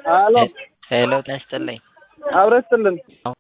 ሄሎ ሄሎ ጤና ይስጥልኝ። አብረን ስጥልን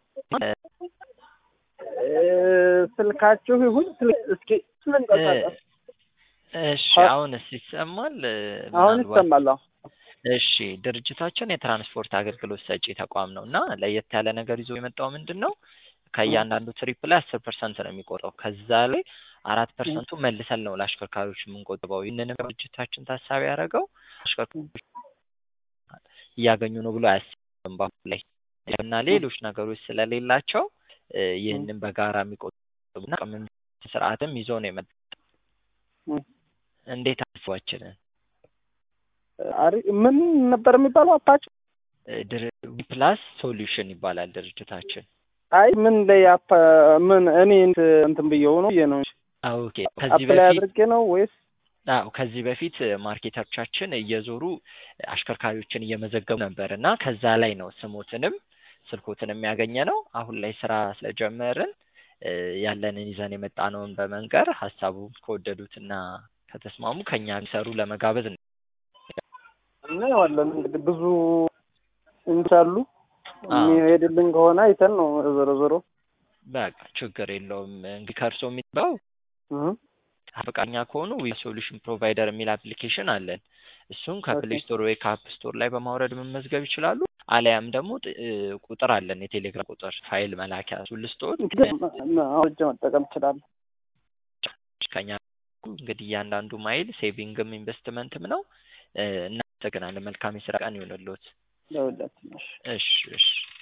ስልካችሁ ይሁን ስልክ እስኪ ስልንቀሳቀስ እሺ አሁንስ ይሰማል? አሁን ምናልባት- ይሰማል። አዎ። እሺ ድርጅታችን የትራንስፖርት አገልግሎት ሰጪ ተቋም ነው እና ለየት ያለ ነገር ይዞ የመጣው ምንድን ነው ከእያንዳንዱ ትሪፕ ላይ አስር ፐርሰንት ነው የሚቆጠው ከዛ ላይ አራት ፐርሰንቱ መልሰን ነው ለአሽከርካሪዎች የምንቆጥበው ይህንንም ድርጅታችን ታሳቢ ያደረገው አሽከርካሪዎች እያገኙ ነው ብሎ አያስብም በአሁኑ ላይ እና ሌሎች ነገሮች ስለሌላቸው እ ይህንን በጋራ የሚቆጥቡና ቅምም ስርዓትም ይዞ ነው የመጣው እ እንዴት አስባችንን አሪ ምን ነበር የሚባለው አፓችሁ? ፕላስ ሶሉሽን ይባላል ድርጅታችን አይ ምን ላይ አፓ ምን እኔ እንት- እንትን ብየው ነው ብዬ ነው እንጂ ኦኬ ከዚህ አፕላይ በፊት አድርጌ ነው ወይስ አዎ ከዚህ በፊት ማርኬተሮቻችን እየዞሩ አሽከርካሪዎችን እየመዘገቡ ነበር እና ከዛ ላይ ነው ስሞትንም ስልኮትንም ያገኘ ነው። አሁን ላይ ስራ ስለጀመርን እ ያለንን ይዘን የመጣነውን በመንገር ሀሳቡን ከወደዱትና ከተስማሙ ከኛ የሚሰሩ ለመጋበዝ ነው። እናየዋለን እንግዲህ ብዙ እንዳሉ አዎ። የሚሄድልን ከሆነ አይተን ነው ዞሮ ዞሮ በቃ ችግር የለውም። እንግዲህ ከእርሶ የሚባው እህ ፈቃደኛ ከሆኑ ዊ ሶሉሽን ፕሮቫይደር የሚል አፕሊኬሽን አለን። እሱን ከፕሌይ ስቶር ወይ ከአፕ ስቶር ላይ በማውረድ መመዝገብ ይችላሉ። አሊያም ደግሞ ጥ- እ ቁጥር አለን የቴሌግራም ቁጥር ፋይል መላኪያ እሱን ልስጥዎት። እንግዲህ አውርጄ መጠቀም እችላለሁ። ከኛ እንግዲህ እያንዳንዱ ማይል ሴቪንግም ኢንቨስትመንትም ነው። እ እናመሰግናለን። መልካም የስራ ቀን ይሆንልዎት። ለሁላችን እሺ። እሺ እሺ